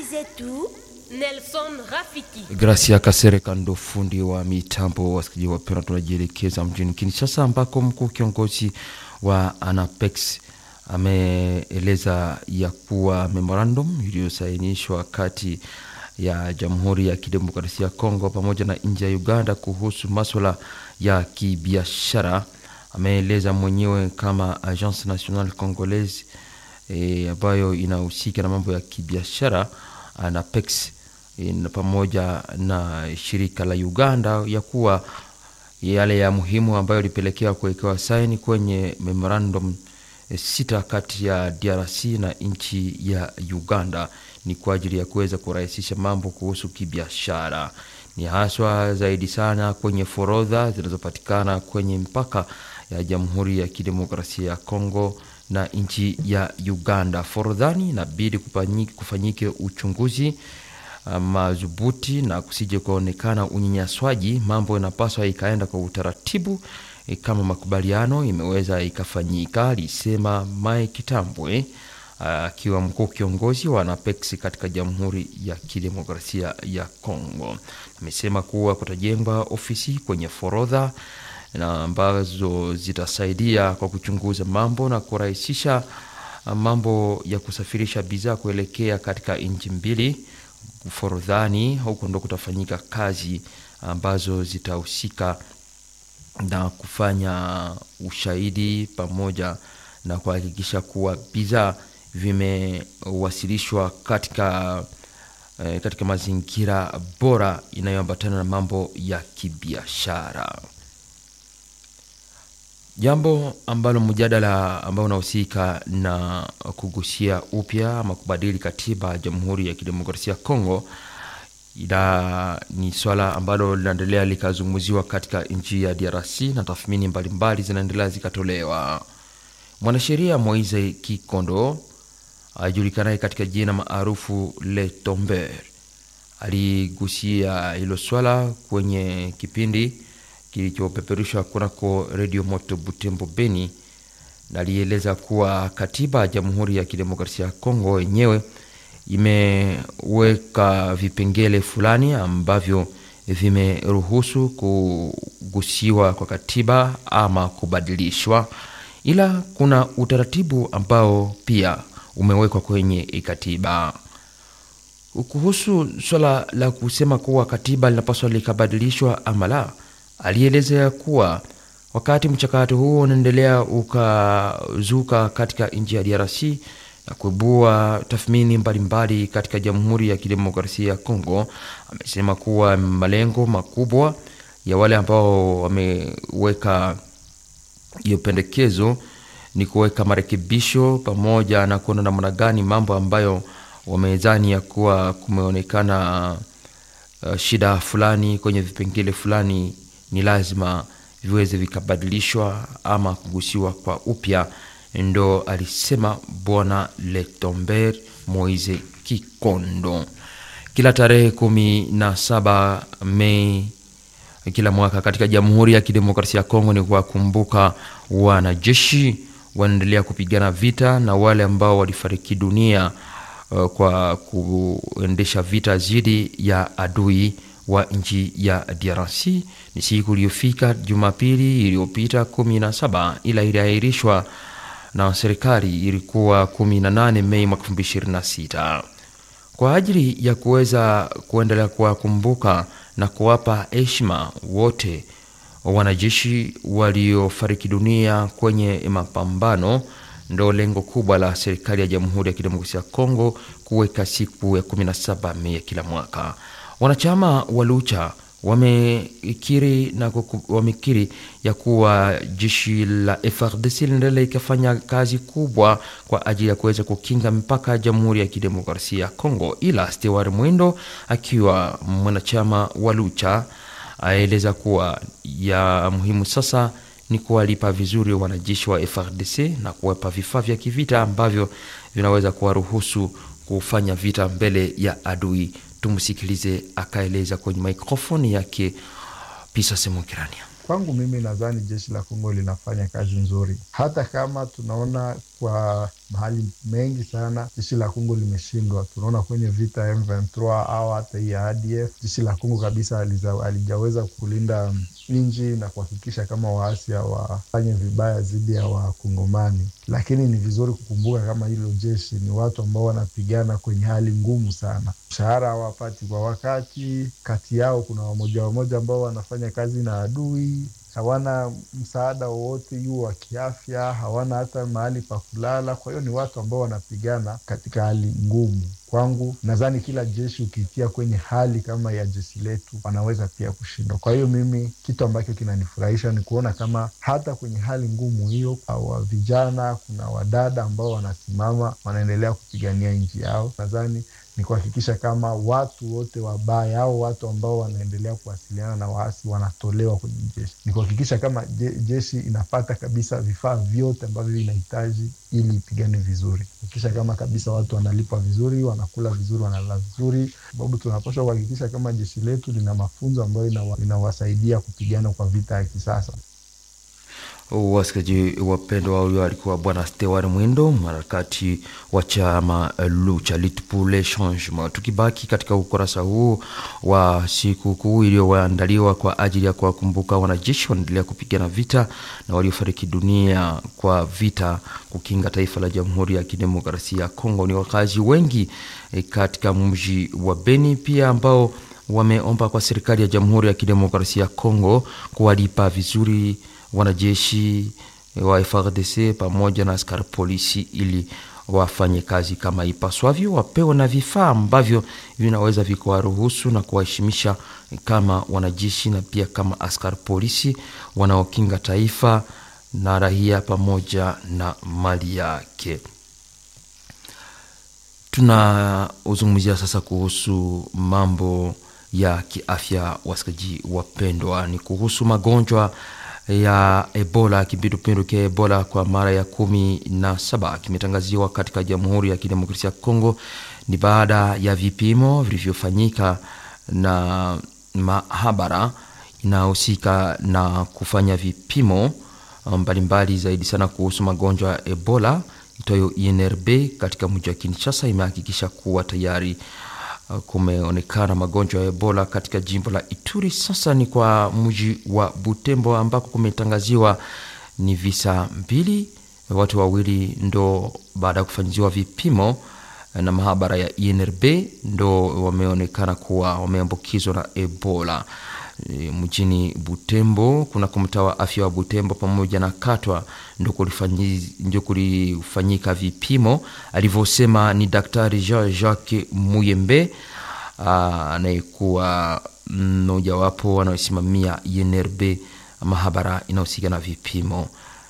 zetu Nelson Rafiki. Gracia Kasereka ndo fundi wa mitambo. Wasikilizaji wapendwa, tunajielekeza mjini Kinshasa ambako mkuu kiongozi wa Anapex ameeleza ya kuwa memorandum iliyosainishwa kati ya Jamhuri ya Kidemokrasia ya Kongo pamoja na nchi ya Uganda kuhusu maswala ya kibiashara. Ameeleza mwenyewe kama Agence Nationale Congolaise e, ambayo inahusika na mambo ya kibiashara Anapex e, na pamoja na shirika la Uganda ya kuwa yale ya muhimu ambayo ilipelekea kuwekewa saini kwenye memorandum e, sita kati ya DRC na nchi ya Uganda ni kwa ajili ya kuweza kurahisisha mambo kuhusu kibiashara. Ni haswa zaidi sana kwenye forodha zinazopatikana kwenye mpaka ya Jamhuri ya Kidemokrasia ya Kongo na nchi ya Uganda. Forodhani inabidi kufanyike uchunguzi madhubuti na kusije kuonekana unyanyaswaji. Mambo inapaswa ikaenda kwa utaratibu e, kama makubaliano imeweza ikafanyika, alisema Mai Kitambwe akiwa mkuu kiongozi wa Anapex katika Jamhuri ya Kidemokrasia ya Kongo. Amesema kuwa kutajengwa ofisi kwenye forodha na ambazo zitasaidia kwa kuchunguza mambo na kurahisisha mambo ya kusafirisha bidhaa kuelekea katika nchi mbili forodhani. Huko ndo kutafanyika kazi ambazo zitahusika na kufanya ushahidi pamoja na kuhakikisha kuwa bidhaa vimewasilishwa katika eh, katika mazingira bora inayoambatana na mambo ya kibiashara. Jambo ambalo mjadala ambao unahusika na kugusia upya ama kubadili katiba ya Jamhuri ya Kidemokrasia ya Kongo ila ni swala ambalo linaendelea likazungumziwa katika nchi ya DRC na tathmini mbalimbali zinaendelea zikatolewa. Mwanasheria Moise Kikondo ajulikanaye katika jina maarufu Le Tomber aligusia hilo swala kwenye kipindi kilichopeperushwa kunako redio Moto Butembo Beni, na alieleza kuwa katiba ya Jamhuri ya Kidemokrasia ya Kongo yenyewe imeweka vipengele fulani ambavyo vimeruhusu kugusiwa kwa katiba ama kubadilishwa, ila kuna utaratibu ambao pia umewekwa kwenye katiba kuhusu swala la kusema kuwa katiba linapaswa likabadilishwa ama la. Alielezea kuwa wakati mchakato huo unaendelea ukazuka katika nchi ya DRC na kuibua tathmini mbalimbali katika Jamhuri ya Kidemokrasia ya Kongo, amesema kuwa malengo makubwa ya wale ambao wameweka hiyo pendekezo ni kuweka marekebisho pamoja na kuona namna gani mambo ambayo wamezani ya kuwa kumeonekana uh, shida fulani kwenye vipengele fulani ni lazima viweze vikabadilishwa ama kugusiwa kwa upya. Ndo alisema Bwana Letomber Moise Kikondo. Kila tarehe kumi na saba Mei kila mwaka katika Jamhuri ya Kidemokrasia ya Kongo ni kuwakumbuka wanajeshi wanaendelea kupigana vita na wale ambao walifariki dunia uh, kwa kuendesha vita dhidi ya adui wa nchi ya DRC. Ni siku iliyofika Jumapili iliyopita 17 ila iliahirishwa na serikali, ilikuwa 18 Mei mwaka 2026 kwa ajili ya kuweza kuendelea kuwakumbuka na kuwapa heshima wote wanajeshi waliofariki dunia kwenye mapambano. Ndo lengo kubwa la serikali ya Jamhuri ya Kidemokrasia ya Kongo kuweka siku ya 17 Mei ya kila mwaka. Wanachama wa Lucha wamekiri na wamekiri ya kuwa jeshi la FARDC linaendelea ikafanya kazi kubwa kwa ajili ya kuweza kukinga mipaka ya Jamhuri ya Kidemokrasia ya Kongo, ila Stewart Mwindo akiwa mwanachama wa Lucha aeleza kuwa ya muhimu sasa ni kuwalipa vizuri wanajeshi wa FARDC na kuwapa vifaa vya kivita ambavyo vinaweza kuwaruhusu kufanya vita mbele ya adui. Tumsikilize akaeleza kwenye mikrofoni yake Pisa Semokirania. Kwangu mimi nadhani jeshi la Kongo linafanya kazi nzuri, hata kama tunaona kwa mahali mengi sana jeshi la Kongo limeshindwa. Tunaona kwenye vita ya M23 au hata hii ya ADF, jeshi la Kongo kabisa alijaweza kulinda nchi na kuhakikisha kama waasi hawafanye vibaya dhidi ya Wakongomani. Lakini ni vizuri kukumbuka kama hilo jeshi ni watu ambao wanapigana kwenye hali ngumu sana, mshahara hawapati kwa wakati. Kati yao kuna wamoja wamoja ambao wanafanya kazi na adui hawana msaada wowote juu wa kiafya, hawana hata mahali pa kulala. Kwa hiyo ni watu ambao wanapigana katika hali ngumu. Kwangu nadhani kila jeshi ukiitia kwenye hali kama ya jeshi letu wanaweza pia kushindwa. Kwa hiyo mimi, kitu ambacho kinanifurahisha ni kuona kama hata kwenye hali ngumu hiyo, wa vijana, kuna wadada ambao wanasimama wanaendelea kupigania nchi yao. Nadhani ni kuhakikisha kama watu wote wabaya au watu ambao wanaendelea kuwasiliana na waasi wanatolewa kwenye jeshi. Ni kuhakikisha kama je, jeshi inapata kabisa vifaa vyote ambavyo inahitaji ili ipigane vizuri, kuhakikisha kama kabisa watu wanalipwa vizuri, wanakula vizuri, wanalala vizuri, sababu tunapaswa kuhakikisha kama jeshi letu lina mafunzo ambayo inawasaidia kupigana kwa vita ya kisasa. Wasikilizaji wapendwa, huyo alikuwa Bwana Stewart Mwindo, mwanaharakati wa chama cha Lutte pour le Changement. Tukibaki katika ukurasa huu wa siku kuu iliyoandaliwa kwa ajili ya kuwakumbuka wanajeshi wanaendelea kupigana vita na waliofariki dunia kwa vita kukinga taifa la Jamhuri ya Kidemokrasia ya Kongo, ni wakazi wengi e, katika mji wa Beni pia ambao wameomba kwa serikali ya Jamhuri ya Kidemokrasia ya Kongo kuwalipa vizuri wanajeshi wa FARDC pamoja na askari polisi ili wafanye kazi kama ipaswavyo, wapewe na vifaa ambavyo vinaweza vikawaruhusu na kuwaheshimisha kama wanajeshi na pia kama askari polisi wanaokinga taifa na raia pamoja na mali yake. Tunazungumzia sasa kuhusu mambo ya kiafya, wasikaji wapendwa, ni kuhusu magonjwa ya Ebola. Kipindupindu cha Ebola kwa mara ya kumi na saba kimetangaziwa katika Jamhuri ya Kidemokrasia ya Kongo. Ni baada ya vipimo vilivyofanyika na mahabara inayohusika na kufanya vipimo mbalimbali mbali zaidi sana kuhusu magonjwa ya Ebola itayo INRB katika mji wa Kinshasa imehakikisha kuwa tayari kumeonekana magonjwa ya Ebola katika jimbo la Ituri. Sasa ni kwa mji wa Butembo ambako kumetangaziwa ni visa mbili, watu wawili ndo baada ya kufanyiziwa vipimo na mahabara ya INRB ndo wameonekana kuwa wameambukizwa na Ebola e, mjini Butembo kuna mtaa wa afya wa Butembo pamoja na Katwa ndio kulifanyika vipimo, alivyosema ni Daktari Jean Jacques Muyembe anayekuwa mmojawapo wanaosimamia INRB mahabara inayohusika na vipimo.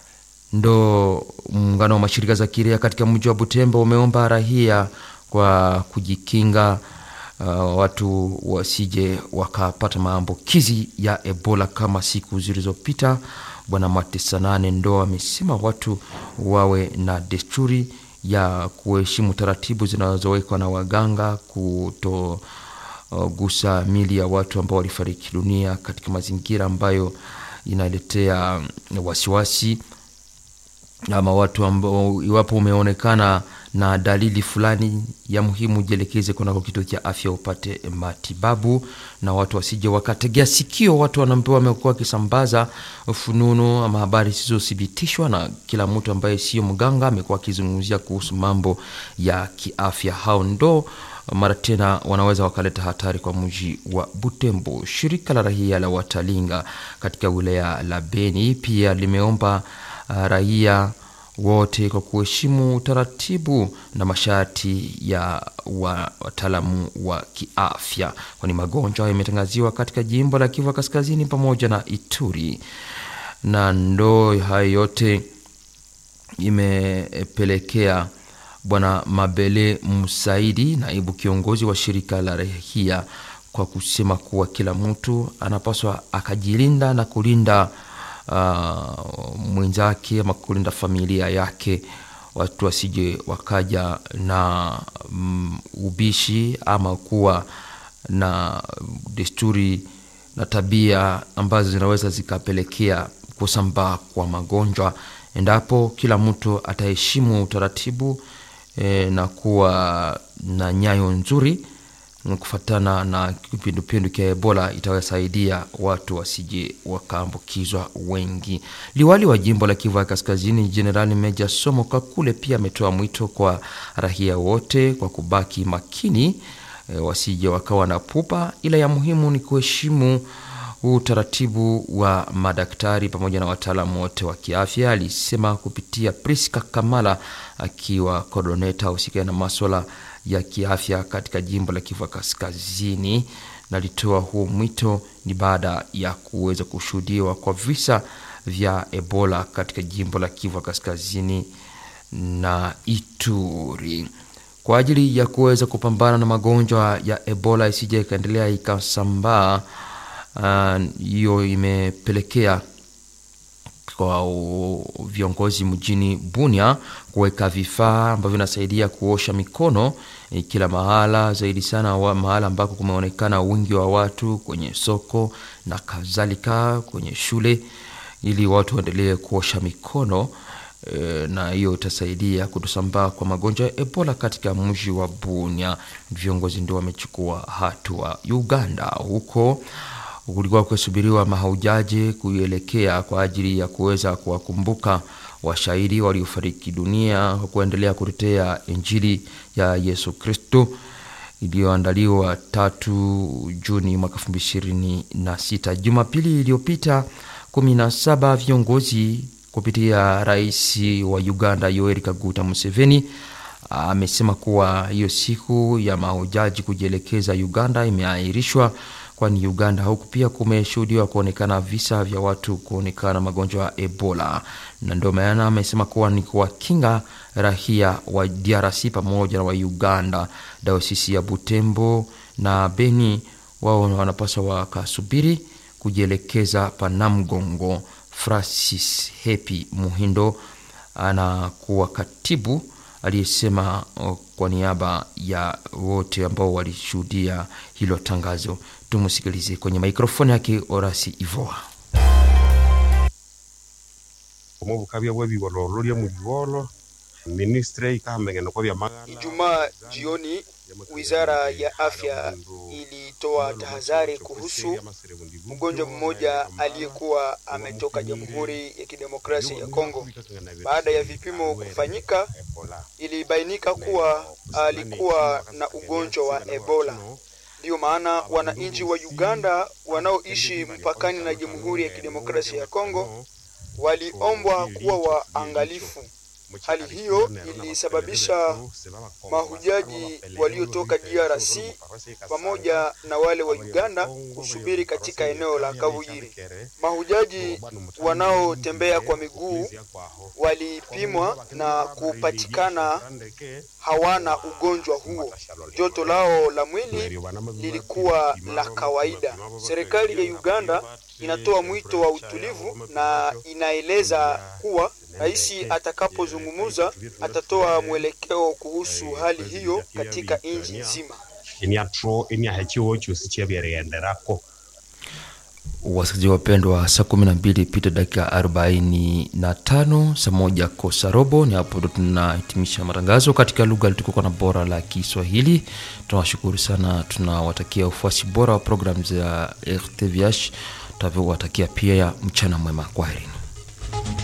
Ndo muungano wa mashirika za kiraia katika mji wa Butembo umeomba raia kwa kujikinga Uh, watu wasije wakapata maambukizi ya Ebola kama siku zilizopita. Bwana Matesanane ndo amesema watu wawe na desturi ya kuheshimu taratibu zinazowekwa na waganga, kutogusa uh, mili ya watu ambao walifariki dunia katika mazingira ambayo inaletea wasiwasi ama watu ambao, iwapo umeonekana na dalili fulani ya muhimu, jielekeze kunako kituo cha afya upate matibabu, na watu wasije wakategea sikio watu wanaambiwa wamekuwa wakisambaza fununu ama habari zisizothibitishwa, na kila mtu ambaye sio mganga amekuwa akizungumzia kuhusu mambo ya kiafya. Hao ndo mara tena wanaweza wakaleta hatari kwa mji wa Butembo. Shirika la raia la Watalinga katika wilaya la Beni pia limeomba uh, raia wote kwa kuheshimu taratibu na masharti ya wataalamu wa kiafya, kwani magonjwa yametangaziwa katika jimbo la Kivu Kaskazini pamoja na Ituri, na ndo hayo yote imepelekea Bwana Mabele Musaidi, naibu kiongozi wa shirika la raia, kwa kusema kuwa kila mtu anapaswa akajilinda na kulinda uh, mwenzake ama kulinda familia yake, watu wasije wakaja na um, ubishi ama kuwa na desturi na tabia ambazo zinaweza zikapelekea kusambaa kwa magonjwa endapo kila mtu ataheshimu utaratibu e, na kuwa na nyayo nzuri kufatana na kipindupindu cha Ebola itawasaidia watu wasije wakaambukizwa wengi. Liwali wa jimbo la Kivu ya Kaskazini, Jenerali Meja Somo Kakule pia ametoa mwito kwa raia wote kwa kubaki makini e, wasije wakawa na pupa, ila ya muhimu ni kuheshimu utaratibu wa madaktari pamoja na wataalamu wote wa kiafya, alisema kupitia Priska Kamala akiwa kodoneta husika na maswala ya kiafya katika jimbo la Kivu Kaskazini. Nalitoa huo mwito ni baada ya kuweza kushuhudiwa kwa visa vya Ebola katika jimbo la Kivu Kaskazini na Ituri kwa ajili ya kuweza kupambana na magonjwa ya Ebola isije ikaendelea ikasambaa. Hiyo uh, imepelekea kwa viongozi mjini Bunia kuweka vifaa ambavyo vinasaidia kuosha mikono e, kila mahala, zaidi sana wa mahala ambako kumeonekana wingi wa watu kwenye soko na kadhalika, kwenye shule, ili watu waendelee kuosha mikono e, na hiyo itasaidia kutosambaa kwa magonjwa ya Ebola katika mji wa Bunia. Viongozi ndio wamechukua hatua. Uganda huko kulikuwa kusubiriwa mahaujaji kuelekea kwa ajili ya kuweza kuwakumbuka washahidi waliofariki dunia kwa kuendelea kutetea Injili ya Yesu Kristo iliyoandaliwa tatu Juni mwaka elfu mbili ishirini na sita. Jumapili iliyopita kumi na saba viongozi kupitia rais wa Uganda Yoweri Kaguta Museveni amesema kuwa hiyo siku ya mahujaji kujielekeza Uganda imeahirishwa kwani Uganda huku pia kumeshuhudiwa kuonekana visa vya watu kuonekana magonjwa ya Ebola, na ndio maana amesema kuwa ni kuwakinga raia wa DRC pamoja na wa Uganda. Dayosisi ya Butembo na Beni wao wanapaswa wakasubiri kujielekeza Panamgongo. Francis Hepi Muhindo anakuwa katibu aliyesema kwa niaba ya wote ambao walishuhudia hilo tangazo. Tumusikilize kwenye mikrofoni yake Orasi Ivoa. Ijumaa jioni Wizara ya Afya ilitoa tahadhari kuhusu mgonjwa mmoja aliyekuwa ametoka Jamhuri ya Kidemokrasia ya Kongo. Baada ya vipimo kufanyika, ilibainika kuwa alikuwa na ugonjwa wa Ebola. Ndiyo maana wananchi wa Uganda wanaoishi mpakani na Jamhuri ya Kidemokrasia ya Kongo waliombwa kuwa waangalifu. Hali hiyo ilisababisha mahujaji waliotoka DRC pamoja na wale wa Uganda kusubiri katika eneo la Kavuyiri. Mahujaji wanaotembea kwa miguu walipimwa na kupatikana hawana ugonjwa huo. Joto lao la mwili lilikuwa la kawaida. Serikali ya Uganda inatoa mwito wa utulivu na inaeleza kuwa rais atakapozungumza atatoa mwelekeo kuhusu hali hiyo katika nchi nzima. Wasikilizaji wapendwa, saa kumi na mbili pita dakika arobaini na tano saa moja kosa robo. Ni hapo ndo tunahitimisha matangazo katika lugha litukuka na bora la Kiswahili. Tunawashukuru sana, tunawatakia ufuasi bora wa programu za RTVH, tunavyowatakia pia ya mchana mwema. Kwaherini.